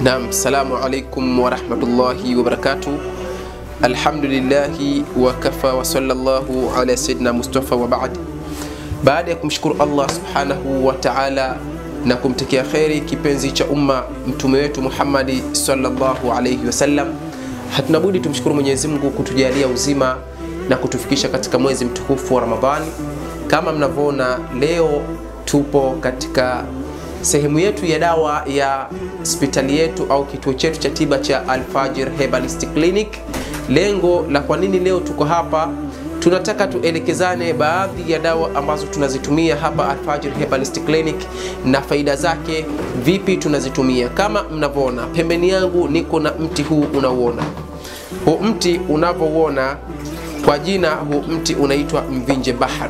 Naam, salamu alaikum warahmatullahi wabarakatuh. Alhamdulillahi wakafa wa sallallahu ala sayyidina Mustafa wa baad. Baada ya kumshukuru Allah subhanahu wa ta'ala na kumtakia kheri kipenzi cha umma mtume wetu Muhammadi sallallahu alayhi wasallam, hatuna budi tumshukuru Mwenyezi Mungu kutujalia uzima na kutufikisha katika mwezi mtukufu wa Ramadhani. Kama mnavyoona leo tupo katika sehemu yetu ya dawa ya hospitali yetu au kituo chetu cha tiba cha Alfajir Herbalist Clinic. Lengo la kwa nini leo tuko hapa, tunataka tuelekezane baadhi ya dawa ambazo tunazitumia hapa Alfajir Herbalist Clinic na faida zake, vipi tunazitumia. Kama mnavyoona pembeni yangu niko na mti huu unauona, huu mti unavyouona kwa jina, huu mti unaitwa mvinje bahar.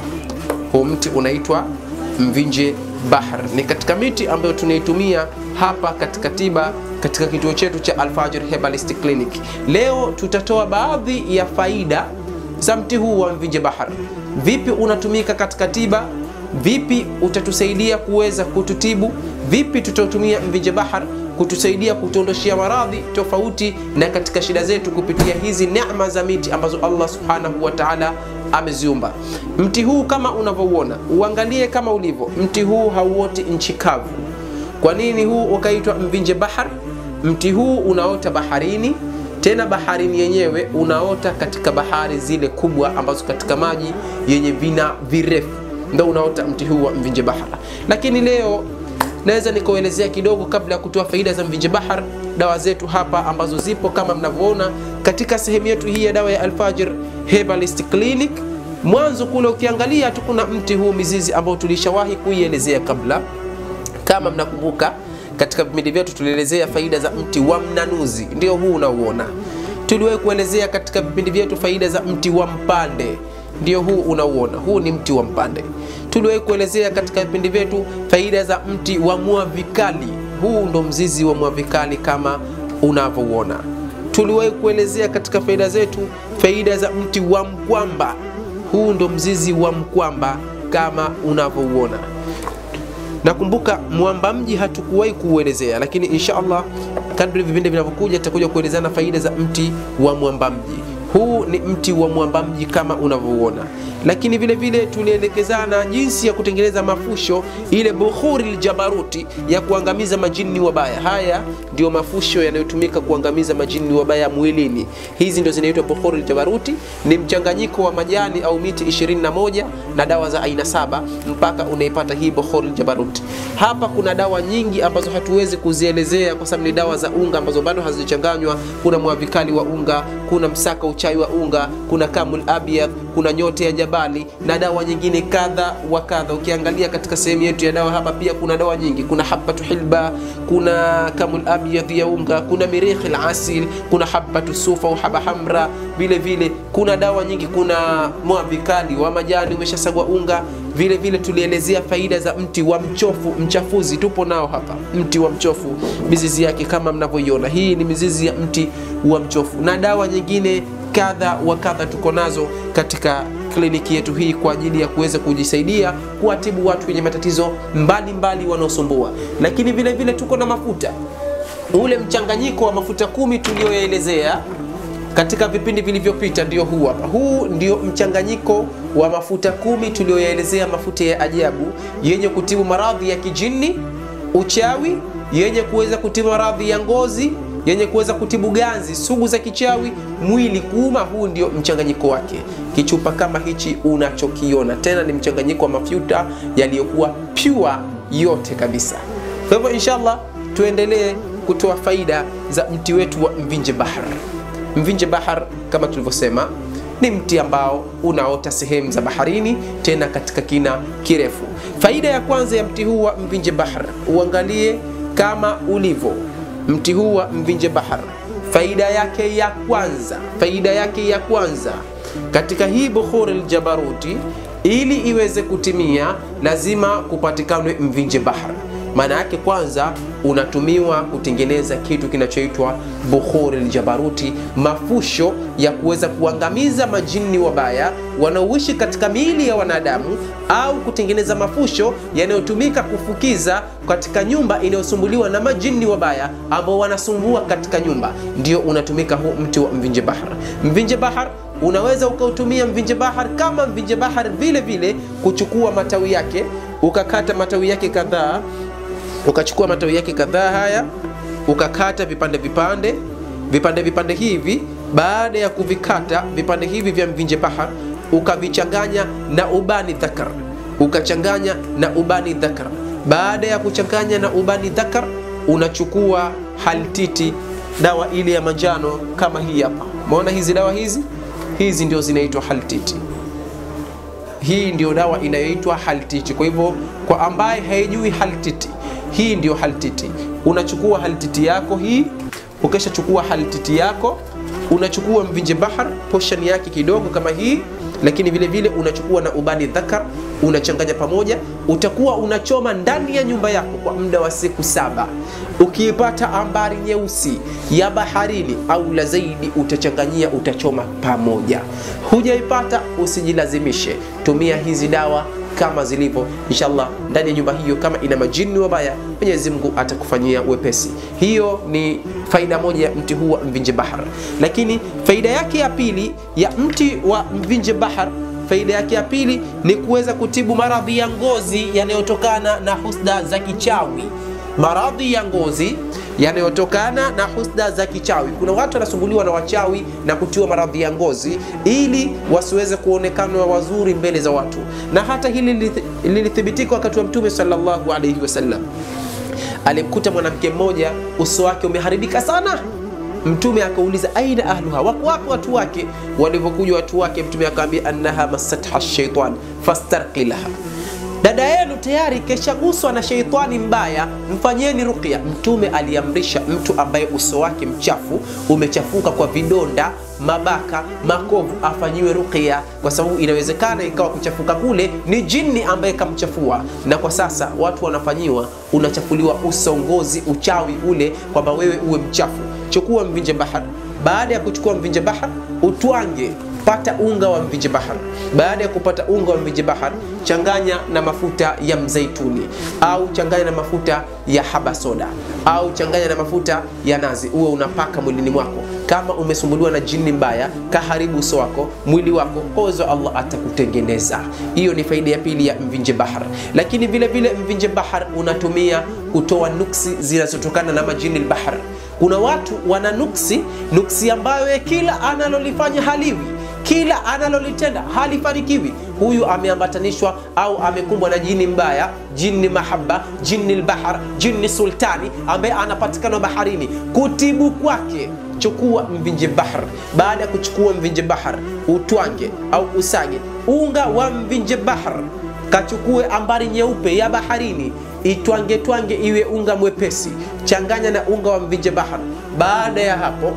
Huu mti unaitwa mvinje bahar ni katika miti ambayo tunaitumia hapa katika tiba katika kituo chetu cha Alfajir Herbalist Clinic. Leo tutatoa baadhi ya faida za mti huu wa mvinje bahar, vipi unatumika katika tiba, vipi utatusaidia kuweza kututibu, vipi tutatumia mvinje bahar kutusaidia kutuondoshia maradhi tofauti na katika shida zetu kupitia hizi neema za miti ambazo Allah subhanahu wa ta'ala ameziumba. Mti huu kama unavyouona, uangalie kama ulivyo. Mti huu hauoti nchi kavu. Kwa nini huu ukaitwa mvinje bahar? Mti huu unaota baharini, tena baharini yenyewe unaota katika bahari zile kubwa ambazo katika maji yenye vina virefu, ndio unaota mti huu wa mvinje bahar. Lakini leo naweza nikuelezea kidogo kabla ya kutoa faida za mvinje bahar, dawa zetu hapa ambazo zipo kama mnavyoona katika sehemu yetu hii ya dawa ya Alfajir Herbalist Clinic. Mwanzo kule ukiangalia tu kuna mti huu mizizi ambao tulishawahi kuielezea kabla, kama mnakumbuka katika vipindi vyetu tulielezea faida za mti wa mnanuzi, ndio huu unauona. Tuliwahi kuelezea katika vipindi vyetu faida za mti wa mpande, ndio huu unauona. Huu ni mti wa mpande. Tuliwahi kuelezea katika vipindi vyetu faida za mti wa mwavikali. Huu ndo mzizi wa mwavikali kama unavyouona. Tuliwahi kuelezea katika faida zetu faida za mti wa mkwamba. Huu ndo mzizi wa mkwamba kama unavyouona. Nakumbuka mwamba mji hatukuwahi kuuelezea, lakini insha Allah kadri vipindi vinavyokuja tutakuja kuelezana faida za mti wa mwamba mji. Huu ni mti wa mwamba mji kama unavyouona, lakini vile vile tulielekezana jinsi ya kutengeneza mafusho, ile bukhuri ljabaruti ya kuangamiza majini wabaya. Haya ndio mafusho yanayotumika kuangamiza majini wabaya mwilini. Hizi ndio zinaitwa bukhuri ljabaruti. Ni mchanganyiko wa majani au miti 21 na dawa za aina saba mpaka unaipata hii bukhuri ljabaruti. Hapa kuna dawa nyingi ambazo hatuwezi kuzielezea kwa sababu ni dawa za unga ambazo bado hazichanganywa. Kuna mwavikali wa unga, kuna msaka uchai wa unga, kuna kamul abyad, kuna nyote ya jabali na dawa nyingine kadha wa kadha. Ukiangalia katika sehemu yetu ya dawa hapa pia kuna dawa nyingi, kuna habatu hilba, kuna kamul abyad ya unga, kuna mirikhi alasil, kuna habatu sufa au haba hamra, vile vile kuna dawa nyingi, kuna mwavikali wa majani umeshasagwa unga. Vile vile tulielezea faida za mti wa mchofu, mchafuzi tupo nao hapa. Mti wa mchofu mizizi yake kama mnavyoiona, hii ni mizizi ya mti wa mchofu na dawa nyingine kadha wa kadha tuko nazo katika kliniki yetu hii kwa ajili ya kuweza kujisaidia kuwatibu watu wenye matatizo mbalimbali wanaosumbua. Lakini vile vile tuko na mafuta, ule mchanganyiko wa mafuta kumi tulioyaelezea katika vipindi vilivyopita, ndio huu hapa. Huu ndio mchanganyiko wa mafuta kumi tulioyaelezea, mafuta ya ajabu yenye kutibu maradhi ya kijini, uchawi, yenye kuweza kutibu maradhi ya ngozi yenye kuweza kutibu ganzi sugu za kichawi, mwili kuuma. Huu ndio mchanganyiko wake. Kichupa kama hichi unachokiona, tena ni mchanganyiko wa mafuta yaliyokuwa pure yote kabisa. Kwa hivyo inshallah, tuendelee kutoa faida za mti wetu wa mvinje bahar. Mvinje bahar kama tulivyosema ni mti ambao unaota sehemu za baharini, tena katika kina kirefu. Faida ya kwanza ya mti huu wa mvinje bahar, uangalie kama ulivyo mti huu wa mvinje bahar, faida yake ya kwanza, faida yake ya kwanza katika hii bukhuri ljabaruti, ili iweze kutimia lazima kupatikane mvinje bahar. maana yake kwanza unatumiwa kutengeneza kitu kinachoitwa bukhuri ljabaruti, mafusho ya kuweza kuangamiza majini wabaya wanaoishi katika miili ya wanadamu, au kutengeneza mafusho yanayotumika kufukiza katika nyumba inayosumbuliwa na majini wabaya ambao wanasumbua katika nyumba, ndio unatumika huu mti wa mvinje bahar. Mvinje bahar unaweza ukautumia mvinje bahar kama mvinje bahar vile vile, kuchukua matawi yake ukakata matawi yake kadhaa, ukachukua matawi yake kadhaa haya ukakata vipande vipande vipande vipande hivi. Baada ya kuvikata vipande hivi vya mvinje bahar, ukavichanganya na ubani dhakar, ukachanganya na ubani dhakar. Baada ya kuchanganya na ubani dhakar, unachukua haltiti, dawa ile ya manjano kama hii hapa. Umeona hizi dawa hizi hizi ndio zinaitwa haltiti. Hii ndio dawa inayoitwa haltiti. Kwa hivyo kwa ambaye haijui haltiti, hii ndio haltiti. Unachukua haltiti yako hii, ukishachukua haltiti yako unachukua mvinje bahar portion yake kidogo kama hii, lakini vile vile unachukua na ubani dhakar, unachanganya pamoja, utakuwa unachoma ndani ya nyumba yako kwa muda wa siku saba. Ukiipata ambari nyeusi ya baharini au la zaidi, utachanganyia, utachoma pamoja. Hujaipata usijilazimishe, tumia hizi dawa kama zilivyo, inshallah ndani ya nyumba hiyo, kama ina majini wabaya, Mwenyezi Mungu atakufanyia wepesi. Hiyo ni faida moja ya mti huu wa mvinje bahar. Lakini faida yake ya pili ya mti wa mvinje bahar, faida yake ya pili ni kuweza kutibu maradhi ya ngozi yanayotokana na husda za kichawi. Maradhi ya ngozi yanayotokana na husda za kichawi. Kuna watu wanasumbuliwa na wachawi na kutiwa maradhi ya ngozi ili wasiweze kuonekana wazuri mbele za watu, na hata hili lilithibitika wakati wa Mtume sallallahu alaihi wasallam. Alimkuta mwanamke mmoja uso wake umeharibika sana. Mtume akauliza aina ahluha, wako wapi watu wake? Walivyokuja watu wake, Mtume akamwambia annaha masatha shaitan fastarqi laha dada yenu tayari keshaguswa na sheitani mbaya, mfanyeni ruqya. Mtume aliamrisha mtu ambaye uso wake mchafu umechafuka kwa vidonda, mabaka, makovu afanyiwe ruqya, kwa sababu inawezekana ikawa kuchafuka kule ni jini ambaye kamchafua. Na kwa sasa watu wanafanyiwa, unachafuliwa uso, ngozi, uchawi ule, kwamba wewe uwe mchafu. Chukua mvinje bahar. Baada ya kuchukua mvinje bahar, utwange pata unga wa mvinje bahar. Baada ya kupata unga wa mvinje bahar, changanya na mafuta ya mzaituni au changanya na mafuta ya habasoda au changanya na mafuta ya nazi, uwe unapaka mwilini mwako. Kama umesumbuliwa na jini mbaya, kaharibu uso wako, mwili wako, ozo Allah atakutengeneza. Hiyo ni faida ya pili ya mvinje bahar. Lakini vile vile mvinje bahar unatumia kutoa nuksi zinazotokana na majini bahar. Kuna watu wana nuksi, nuksi ambayo kila analolifanya haliwi kila analolitenda halifanikiwi. Huyu ameambatanishwa au amekumbwa na jini mbaya, jini mahaba, jini lbahar, jini sultani ambaye anapatikana baharini. Kutibu kwake, chukua mvinje bahar. Baada ya kuchukua mvinje bahar, utwange au usage unga wa mvinje bahar, kachukue ambari nyeupe ya baharini itwange twange iwe unga mwepesi, changanya na unga wa mvinje bahar. Baada ya hapo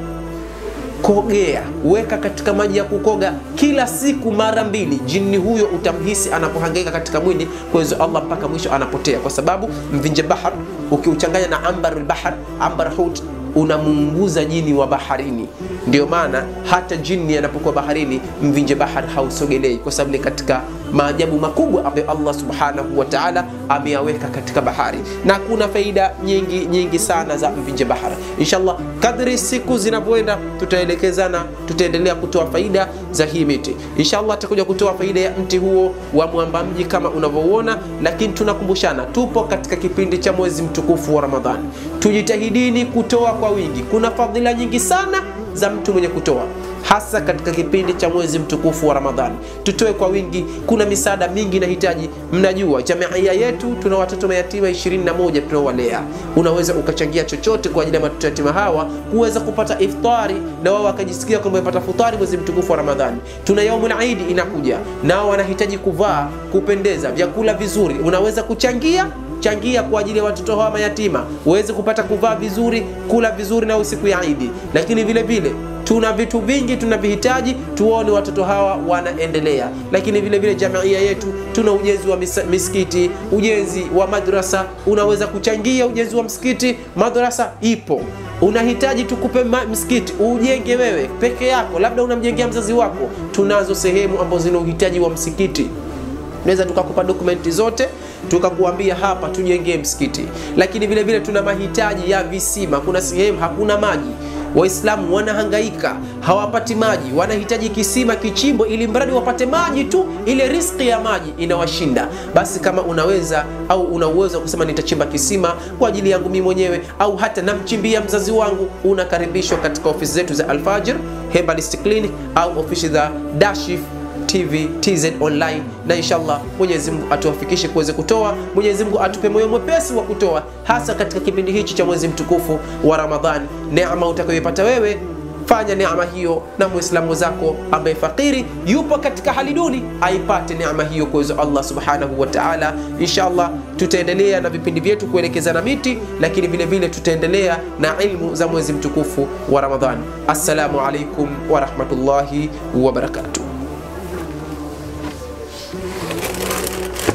kogea, weka katika maji ya kukoga kila siku mara mbili. Jini huyo utamhisi anapohangaika katika mwili kwa hizo Allah mpaka mwisho anapotea, kwa sababu mvinje bahar ukiuchanganya na ambar bahar, ambar hut unamunguza jini wa baharini. Ndio maana hata jini anapokuwa baharini, mvinje bahar hausogelei, kwa sababu ni katika maajabu makubwa ambayo Allah subhanahu wa ta'ala ameyaweka katika bahari, na kuna faida nyingi nyingi sana za mvinje bahar. Inshallah, kadri siku zinavyoenda, tutaelekezana, tutaendelea kutoa faida za hii miti. Inshallah, tutakuja kutoa faida ya mti huo wa mwamba mji kama unavyoona, lakini tunakumbushana, tupo katika kipindi cha mwezi mtukufu wa Ramadhani. Tujitahidini kutoa kwa wingi. Kuna fadhila nyingi sana za mtu mwenye kutoa hasa katika kipindi cha mwezi mtukufu wa Ramadhani. Tutoe kwa wingi, kuna misaada mingi inahitaji. Mnajua jamia yetu tuna watoto mayatima 21 tunaowalea. Unaweza ukachangia chochote kwa ajili ya watoto yatima hawa kuweza kupata iftari na wao wakajisikia kwamba wamepata futari mwezi mtukufu wa Ramadhani. Tuna yaumul Eid inakuja, nao wanahitaji kuvaa, kupendeza, vyakula vizuri. Unaweza kuchangia changia kwa ajili ya watoto hawa mayatima waweze kupata kuvaa vizuri, kula vizuri na siku ya Idi. Lakini vile vile tuna vitu vingi tunavihitaji tuone watoto hawa wanaendelea lakini vile vile jamia yetu tuna ujenzi wa mis misikiti ujenzi wa madrasa unaweza kuchangia ujenzi wa msikiti madrasa ipo unahitaji tukupe msikiti ujenge wewe peke yako labda unamjengea mzazi wako tunazo sehemu ambazo zina uhitaji wa msikiti tunaweza tukakupa dokumenti zote tukakuambia hapa tujengee msikiti lakini vile vile tuna mahitaji ya visima kuna sehemu hakuna maji waislamu wanahangaika hawapati maji wanahitaji kisima kichimbo ili mradi wapate maji tu ile riski ya maji inawashinda basi kama unaweza au una uwezo wa kusema nitachimba kisima kwa ajili yangu mimi mwenyewe au hata namchimbia mzazi wangu unakaribishwa katika ofisi zetu za alfajir herbalist clinic au ofisi za dashif TV TZ online, na inshallah Mwenyezi Mungu atuwafikishe kuweze kutoa. Mwenyezi Mungu atupe moyo mwepesi wa kutoa, hasa katika kipindi hichi cha mwezi mtukufu wa Ramadhan. Neema utakayoipata wewe fanya neema hiyo na muislamu zako ambaye fakiri yupo katika hali duni aipate neema hiyo kwa uwezo Allah subhanahu wa ta'ala. Inshallah tutaendelea na vipindi vyetu kuelekezana miti, lakini vile vile tutaendelea na ilmu za mwezi mtukufu wa Ramadhan. Assalamu alaikum wa rahmatullahi wa barakatuh.